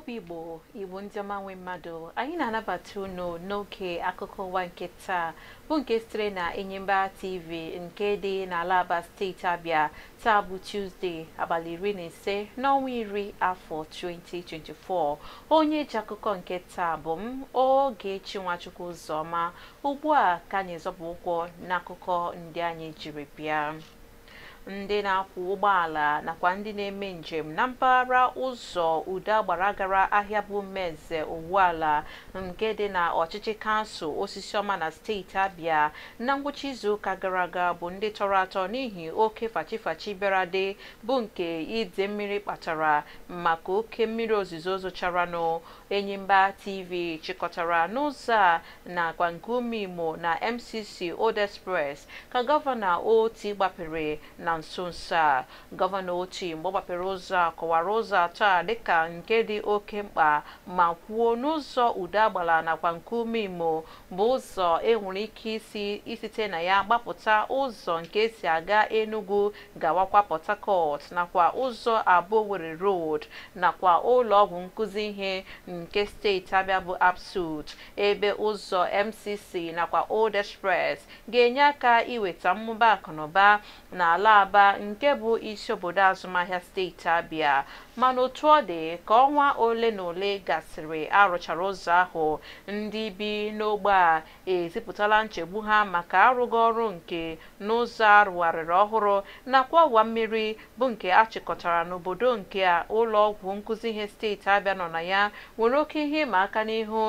obi igbo igbo ndị ọma nwe mmadụ anyị na-anabata unu n'oge akụkọ ụwa nke taa bụ nke sitere na enyimba tv nke dị n'ala aba steeti abịa taa bụ tuzdee abalị iri na ise n'ọnwa iri afọ 2024 onye ji akụkọ nke taa bụ m Ogechi Nwachukwu Ụzọma ugbu a ka anyị zọpụ ụkwụ n'akụkọ ndị anyị jiri bịa ndị na-akwọ ụgbọala nakwa ndị na-eme njem na mpaghara ụzọ uda gbara gara ahịa bụ Meze Owuala nke dị na ọchịchị kansụl Osisiọma na steeti Abịa na ngwụcha izuụka gara aga bụ ndị tọrọ atọ n'ihi oke fachifachi bịara dị bụ nke ide mmiri kpatara maka oke mmiri ozuzo zocharanụ Enyimba TV chịkọtara n'ụzọ a nakwa nke ume Imo na MCC Old Express ka gọvanọ Oti gbapere na nso nso a gọvanọ Oti mgbe ọ gbapere ụzọ a kọwara ụzọ atọ a dịka nke dị oke mkpa ma kwuo n'ụzọ udo agbala nakwa nke ume Imo bụ ụzọ enwere ike isi isite na ya gbapụta ụzọ nke esi aga Enugu gawakwa Port Harcourt nakwa ụzọ abụọ Owerri Road nakwa ụlọ ọgwụ nkụzi ihe nke steeti Abịa bụ ABSUT ebe ụzọ MCC nakwa Old Express ga-enye aka iweta mmụba akụnụba n'ala Aba nke bụ isi obodo azụmahịa steeti Abịa mana otu ọ dị ka ọnwa ole na ole gasịrị arụchara ụzọ ahụ ndị bi n'ogbe a ezipụtala nchegbu ha maka arụghị ọrụ nke n'ụzọ arụgharịrị ọhụrụ nakwa ọwa mmiri bụ nke achịkọtara n'obodo nke a ụlọ ọgwụ nkụzi ihe steeti Abịa nọ na ya nwere oke ihe ịma aka n'ihu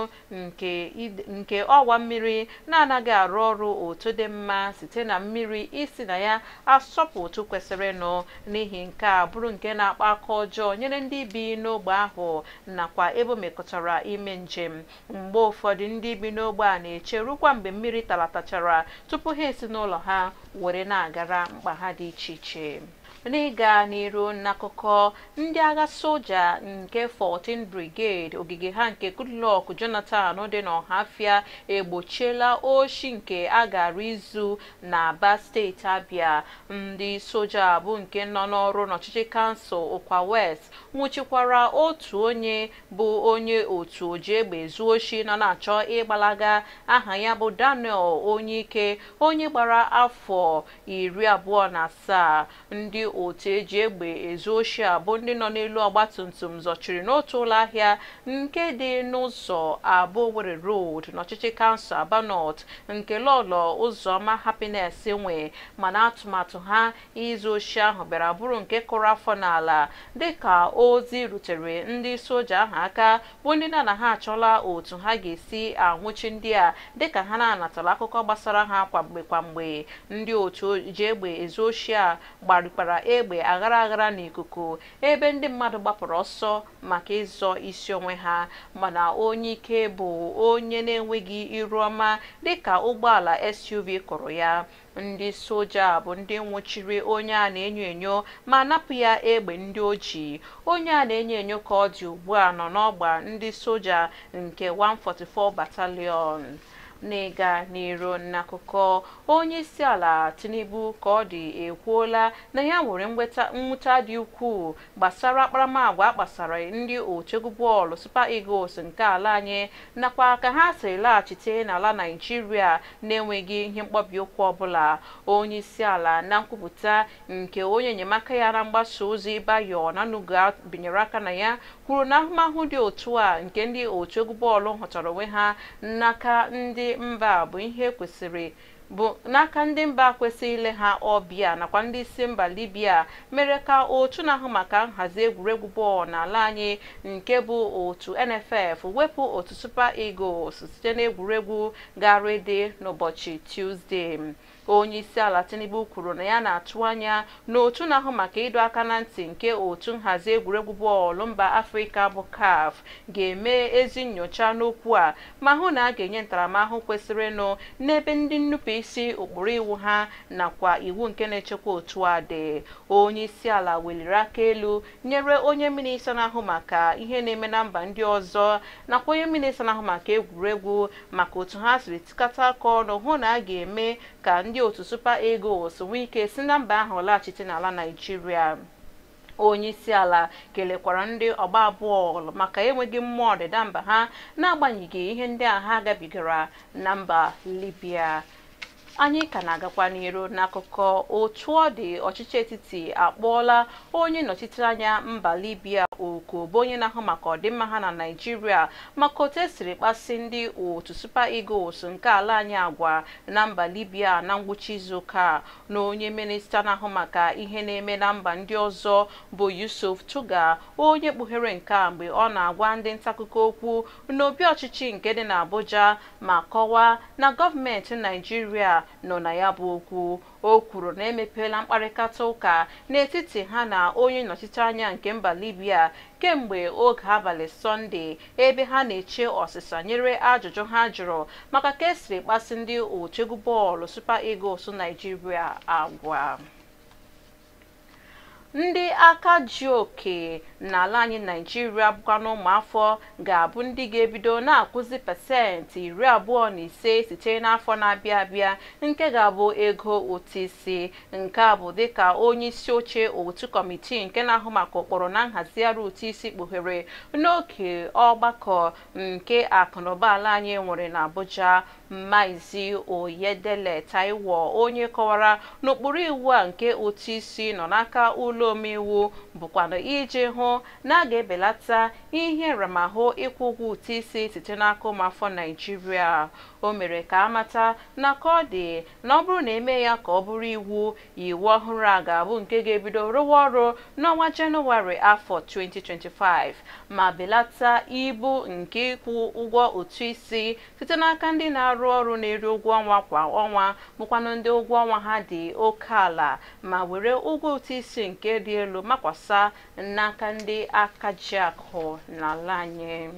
nke ọwa mmiri na-anaghị arụ ọrụ otu dị mma site na mmiri isi na ya asọpụ otu kwesịrịnụ n'ihi nke a bụrụ nke na-akpa aka ọjọọ nyere ndị bi n'ogbe ahụ nakwa ebe o mekọtara ime njem mgbe ụfọdụ ndị bi n'ogbe a na-eche rukwa mgbe mmiri talatachara tupu ha esi n'ụlọ ha were na-agara mkpa ha dị iche iche n'ịga n'iru n'akụkọ ndị agha soja nke 14 brigade ogige ha nke Goodluck Jonathan dị n'Ọhafịa egbochiela oshi nke a gara izu na Aba steeti Abịa ndị soja bụ nke nọ n'ọrụ n'ọchịchị kansụl Ụkwa West nwụchikwara otu onye bụ onye otu oji egbe ezu oshi nọ na-achọ ịgbalaga aha ya bụ Daniel Onyike onye gbara afọ iri abụọ na asaa ndị otu eji egbe ezu oshi a bụ ndị nọ n'elu ọgbatumtum zọchiri n'otu ụlọ ahịa nke dị n'ụzọ abụọ Owerri Road n'ọchịchị kansụl Aba North nke lọlọ ụzọma Happiness nwe mana atụmatụ ha izu oshi ahụ bịara bụrụ nke kụrụ afọ n'ala dịka ozi rutere ndị soja ahụ aka bụ ndị na na ha achọla otu ha ga-esi anwụchi ndị a dịka ha na-anatara akụkọ gbasara ha kwamgbe kwamgbe ndị otu ji egbe ezu oshi a gbarikpara egbe aghara aghara n'ikuku ebe ndị mmadụ gbapụrụ ọsọ maka ịzọ isi onwe ha mana onye ike bụ onye na-enweghị iru ọma dịka ụgbọala SUV kụrụ ya ndị soja bụ ndị nwụchiri onye a na-enyo enyo ma napụ ya egbe ndị oji onye a na-enyo enyo ka ọ dị ugbu a nọ n'ọgba ndị soja nke 144 Battalion n'ịga n'iru n'akụkọ onye isi ala Tinubu ka ọ dị ekwuola na ya nwere mwụta dị ukwuu gbasara akparamagwa akpasara ndị otu egwu bọọlụ Super Eagles nke ala anyị nakwa ka ha siri laghachite n'ala Naịjirịa na-enweghị ihe mkpọbi ụkwụ ọbụla onye isi ala na nkwupụta nke onye enyemaka ya na mgbasa ozi Bayo Nanuga binyere aka na ya kwuru na ahụmahụ dị otu a nke ndị otu egwu bọọlụ hụtara onwe ha n'aka ndị mba bụ ihe kwesịrị bụ n'aka ndị mba kwesịrị ile ha ọbịa nakwa ndị isi mba Libya mere ka otu na-ahụ maka nhazi egwuregwu bọọlụ n'ala anyị nke bụ otu NFF wepụ otu Super Eagles site n'egwuregwu gara ede n'ụbọchị Tuesday onye isi ala Tinubu kwuru na ya na-atụ anya na otu na-ahụ maka ịdọ aka na ntị nke otu nhazi egwuregwu bọọlụ mba Afrịka bụ CAF ga-eme ezi nyocha n'okwu a ma hụ na a ga-enye ntaramahụhụ kwesịrịnụ n'ebe ndị nnupụ isi ụkpụrụ iwu ha nakwa iwu nke na-echekwa otu a dị onye isi ala weliri aka elu nyere onye minista na-ahụ maka ihe na-eme na mba ndị ọzọ nakwa onye minista na-ahụ maka egwuregwu maka otu ha siri tikata aka ọnụ hụ na a ga-eme ka ndị otu Super Eagles nwee ike si na mba ahụ laghachite n'ala Naịjirịa onye isi ala kelekwara ndị ọgba bọọlụ maka enweghị mmụọ ọdịda mba ha n'agbanyeghị ihe ndị a ha gabigara na mba libya anyị ka na-agakwa n'iru n'akụkọ otu ọ dị ọchịchị etiti akpọọla onye nnọchite anya mba libya oku bụ onye na-ahụ maka ọdịmma ha na naijiria maka otu esiri kpasi ndị otu super eagles nke ala anyị agwa na mba libya na ngwụcha izuụka na onye minista na-ahụ maka ihe na-eme na mba ndị ọzọ bụ yusuf tuga onye kpughere nke a mgbe ọ na-agwa ndị ntaakụkọ okwu n'obi ọchịchị nke dị n'abuja ma kọwaa na gọọmenti naijiria nọ na ya bụ okwu o kwuru na emepeela mkparịta ụka n'etiti ha na onye nnọchite anya nke mba libya kemgbe oge abalị sọnde ebe ha na-eche ọsịsa nyere ajụjụ ha jụrụ maka ka esiri kpasi ndị otu egwu bọọlụ super eagles naijiria agwa ndị aka ji oke n'ala anyị naijiria bụkwa n'ụmụafọ ga-abụ ndị ga-ebido na-akwụzi pasentị iri abụọ na ise site n'afọ na-abịa abịa nke ga-abụ ego ụtụ isi nke a bụ dịka onye isi oche otu kọmitii nke na-ahụ maka ụkpụrụ na nhazigharị ụtụ isi kpughere n'oge ọgbakọ nke akụnụba ala anyị nwere n'Abuja Maazị Oyedele Taiwo onye kọwara n'ụkpụrụ iwu a nke ụtụ isi nọ n'aka ụlọ omeiwu bụkwanụ iji hụ na a ga-ebelata ihe nramahụ ịkwụ ụgwọ ụtụ isi site n'aka ụmụafọ Naịjirịa o mere ka amata na ka ọ dị na ọ bụrụ na eme ya ka ọ bụrụ iwu iwu ọhụrụ a ga-abụ nke ga-ebido rụwa ọrụ n'ọnwa Jenụwarị afọ 2025 ma belata ibu nke ịkwụ ụgwọ ụtụ isi site n'aka ndị na-arụ ọrụ na-eri ụgwọ ọnwa kwa ọnwa bụkwanụ ndị ụgwọ ọnwa ha dị oke ala ma were ụgwọ ụtụ isi nke dị elu makwasa n'aka ndị aka ji akụ n'ala anyị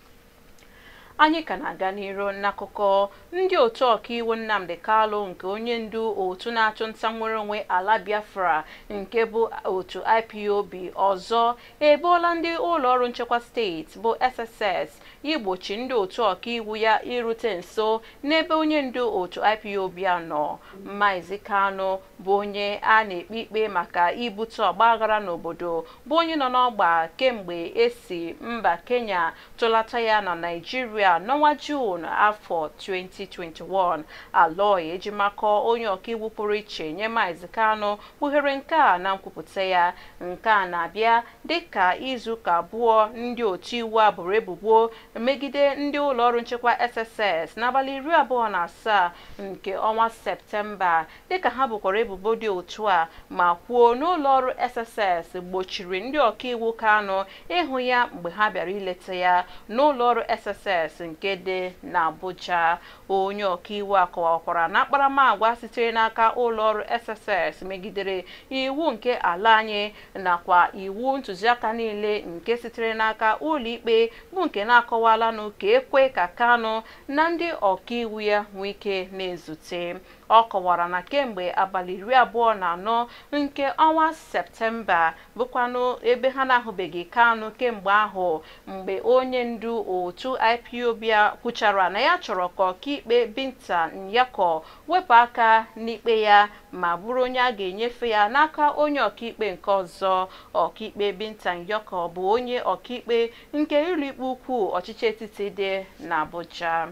anyị ka na-aga n'iru n'akụkọ ndị otu ọkaiwu Nnamdi Kalụ nke onye ndu otu na-achụ nta nwere onwe ala Biafra nke bụ otu IPOB ọzọ eboola ndị ụlọọrụ nchekwa steeti bụ SSS igbochi ndị otu ọkaiwu ya irute nso n'ebe onye ndu otu IPOB a nọ Maazị Kanụ bụ onye a na-ekpe ikpe maka ibute ọgbaghara n'obodo bụ onye nọ n'ọgba kemgbe esi mba Kenya tụlata ya na Naịjirịa n'ọnwa Juun afọ 2021 Aloy Ejimakọ onye ọkaiwu pụrụ iche nye Maazị Kanụ kpughere nke a na nkwupụta ya nke a na-abịa dịka izuụka abụọ ndị otu iwu a boro ebubo megide ndị ụlọọrụ nchekwa SSS n'abalị iri abụọ na asaa nke ọnwa Septemba dịka ha bụkwara ebubo dị otu a ma kwuo n'ụlọọrụ SSS gbochiri ndị ọkaiwu Kanụ ịhụ ya mgbe ha bịara ileta ya n'ụlọọrụ SSS nke dị n'Abuja onye ọkaiwu a kọwakwara na akparamagwa sitere n'aka ụlọọrụ SSS megidere iwu nke ala anyị nakwa iwu ntụziaka niile nke sitere n'aka ụlọikpe bụ nke na-akọwalanụ ka ekwe ka Kanụ na ndị ọkaiwu ya nwee ike na-ezute ọ kọwara na kemgbe abalị iri abụọ na anọ nke ọnwa septemba bụkwanụ ebe ha na-ahụbeghị Kanụ kemgbe ahụ mgbe onye ndu otu IPOB kwuchara na ya chọrọ ka ọkaikpe Binta Nyako wepụ aka n'ikpe ya ma bụrụ onye a ga-enyefe ya n'aka onye ọkaikpe nke ọzọ ọkaikpe Binta Nyako bụ onye ọkaikpe nke ụlọikpe ukwu ọchịchị etiti dị n'Abuja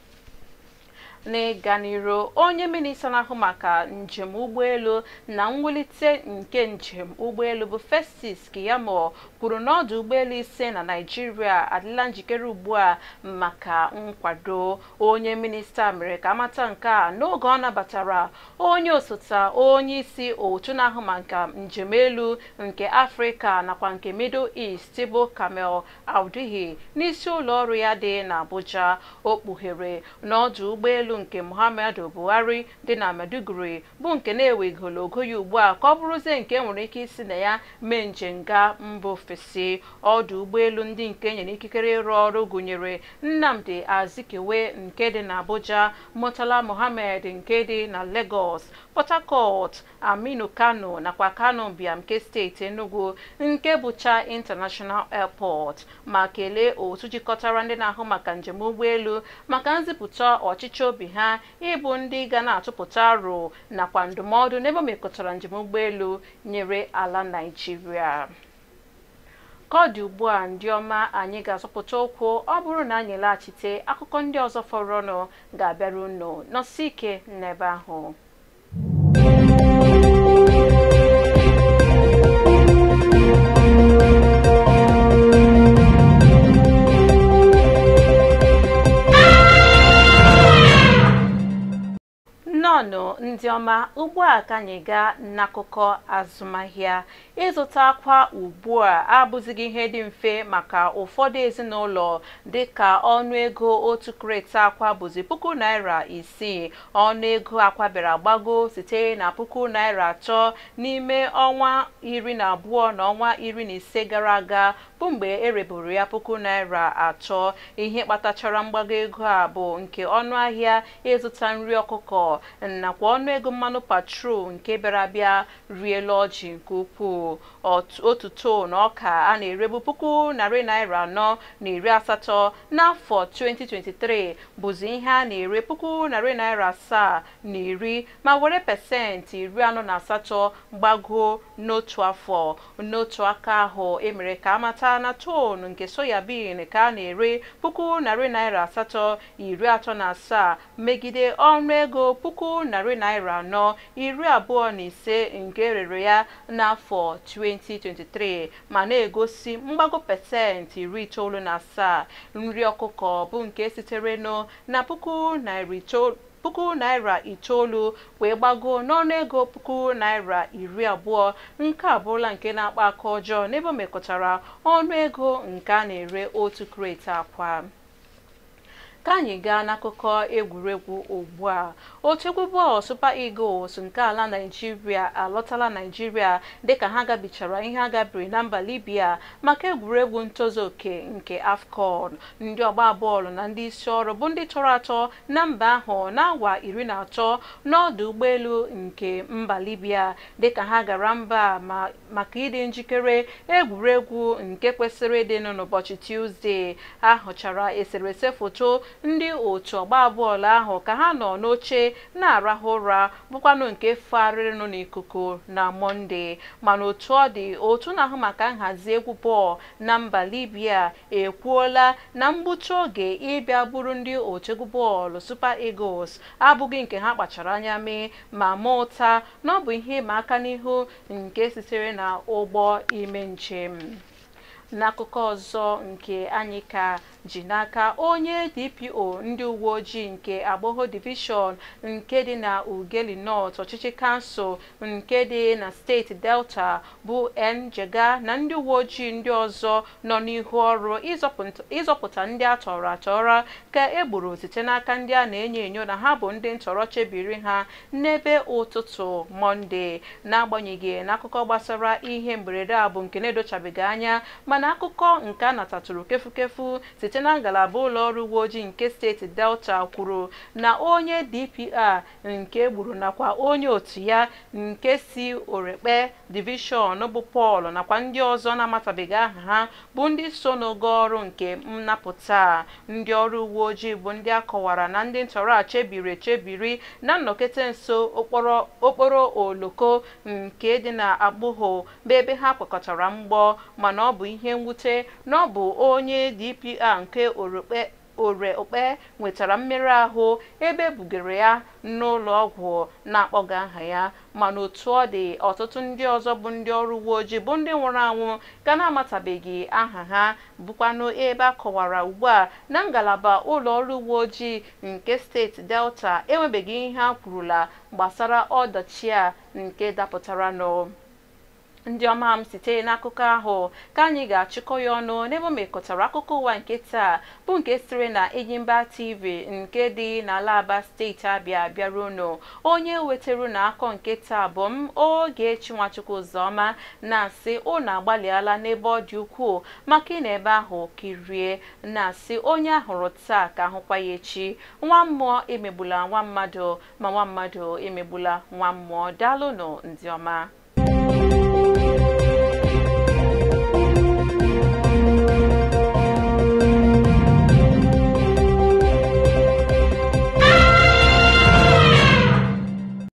n'ịga n'iru onye minista na-ahụ maka njem ụgbọelu na mwulite nke njem ụgbọelu bụ Festus Keyamo kwuru na ọdụ ụgbọelu ise na Naịjirịa adịla njikere ugbu a maka nkwado onye minista mere ka amata nke a n'oge ọ nabatara onye osote onye isi otu na-ahụ maka njem elu nke Afrịka nakwa nke Middle East bụ Kamel Auduhi n'isi ụlọ ọrụ ya dị n'Abuja o kpughere n'ọdụ ụgbọelu nke Muhammadu Buhari dị na Maiduguri bụ nke na-ewegolo ogo ya ugbu a ka ọ bụrụzie nke nwere ike isi na ya mee njem gaa mba ofesi ọdụ ụgbọelu ndị nke nyere ikikere ịrụ ọrụ gụnyere Nnamdi Azikiwe nke dị na Abuja Murtala Mohammed nke dị na Lagos Port Harcourt Aminu Kano nakwa Kano Biam nke steeti Enugu nke bụcha International Airport ma kelee otu jikọtara ndị na-ahụ maka njem ụgbọelu maka nzipụta ọchịchị obi ha ịbụ ndị ga na-atụpụta aro nakwa ndụmọdụ n'ebe o mekọtara njem ụgbọelu nyere ala Naịjirịa ka ọ dị ugbu a ndị ọma anyị ga-azọpụta ụkwụ ọ bụrụ na anyị laghachite akụkọ ndị ọzọ fọrọnụ ga-abịara unu nọsi ike n'ebe ahụ nnọọnụ ndị ọma ugbu a ka anyị gaa n'akụkọ azụmahịa ịzụta akwa ugbu a abụzighị ihe dị mfe maka ụfọdụ ezinụlọ dịka ọnụego otu kreti akwa bụzi puku naira isii ọnụego akwa bịara gbago site na puku naira atọ n'ime ọnwa iri na abụọ na ọnwa iri na ise gara aga bụ mgbe ereburu ya puku naira atọ ihe kpatachara mgbago ego a bụ nke ọnụahịa ịzụta nri ọkụkọ nakwa ọnụego mmanụ patrol nke bịara bịa riela ọjị nke ukwuu otu ton ọka a na-erebu puku narị naira anọ na iri asatọ n'afọ 2023 bụzi ihe a na-ere puku narị naira asaa na iri ma were pasentị iri anọ na asatọ gbago n'otu afọ n'otu aka ahụ emere ka amata na ton nke soyabin ka a na-ere puku narị naira asatọ iri atọ na asaa megide ọnụego puku narị naira anọ iri abụọ na ise nke rere ya n'afọ 2023 ma na-egosi mgbago pasentị iri itoolu na asaa nri ọkụkọ bụ nke sitere na puku naira itoolu puku naira itoolu wee gbago n'ọnụego puku naira iri abụọ nke abụrụla nke na-akpa aka ọjọọ n'ebe o mekọtara ọnụego nke a na-ere otu kreti akwa ka anyị gaa n'akụkọ egwuregwu ugbu a otu egwu bọọlụ Super Eagles nke ala Naịjirịa alọtala Naịjirịa dịka ha gabichara ihe a gabiri na mba Libya maka egwuregwu ntozu oke nke AFCON ndị ọgba bọọlụ na ndị isi ọrụ bụ ndị tọrọ atọ na mba ahụ n'awa iri na atọ n'ọdụ ụgbọelu nke mba Libya dịka ha gara mba maka ịdị njikere egwuregwu nke kwesịrị ịdịnụ n'ụbọchị Tuzdee ha hụchara eserese foto ndị otu ọgba bọọlụ ahụ ka ha nọ n'oche na-arahụ ụra bụkwanụ nke fagharịrịnụ n'ikuku na mọnde mana otu ọ dị otu na-ahụ maka nhazi egwu bọọlụ na mba libya ekwuola na mgbuchi oge ịbịa bụrụ ndị otu egwu bọọlụ super eagles abụghị nke ha kpachara anya mee ma ma ụta na ọ bụ ihe ịma aka n'ihu nke sitere na ụgbọ ime njem n'akụkọ ọzọ nke anyị ka ji n'aka onye dpo ndị uwe ojii nke agbọghọ divishọn nke dị na ugeli north ọchịchị kansụl nke dị na steeti delta bụ njega na ndị uwe ojii ndị ọzọ nọ n'ihu ọrụ ịzọpụta ndị atọrọ atọrọ ka egburu site n'aka ndị a na-enyo enyo na ha bụ ndị ntọrọ chebiri ha n'ebe ụtụtụ mọnde n'agbanyeghị n'akụkọ gbasara ihe mberede a bụ nke na-edochabeghị anya mana akụkọ nke a natatụrụ kefukefu site na ngalaba ụlọ ọrụ uwe ojii nke steeti delta kwuru na onye dpa nke egburu nakwa onye otu ya nke si orekpe divishọn bụ pọl nakwa ndị ọzọ na-amatabeghị aha ha bụ ndị so n'ogo ọrụ nke nnapụta ndị ọrụ uwe ojii bụ ndị akọwara na ndị ntọrọ a chebiri echebiri na nnọkete nso okporo oloko nke dị na agbụghọ bụ ebe ha kwakọtara mgbọ mana ọ bụ ihe mwute na ọ bụ onye dpa nke orekpe ore okpe nwetara mmerụ ahụ ebe bugara ya n'ụlọ ọgwụ na-akpọga aha ya mana otu ọ dị ọtụtụ ndị ọzọ bụ ndị ọrụ uwe ojii bụ ndị nwụrụ anwụ ga na-amatabeghị aha ha bụkwanụ ebe a kọwara ugbu a na ngalaba ụlọ ọrụ uwe ojii nke steeti delta enwebeghị ihe ha kwurula gbasara ọdachi a nke dapụtara nụ ndị ọma m site n'akụkọ ahụ ka anyị ga-achịkọ ya ọnụ n'ebe o mekọtara akụkọ ụwa nke taa bụ nke sitere na Enyimba TV nke dị n'ala Aba steeti Abịa bịara unu onye wetara na akọ nke taa bụ m Ogechi Nwachukwu Ụzọma na-asị unu agbalịala n'ebe ọ dị ukwuu maka ị na ebe ahụ kirie na-asị onye ahụrụ taa ka ahụkwa ya echi nwa mmụọ emegbula nwa mmadụ ma nwa mmadụ emegbula nwa mmụọ daalụnụ ndị ọma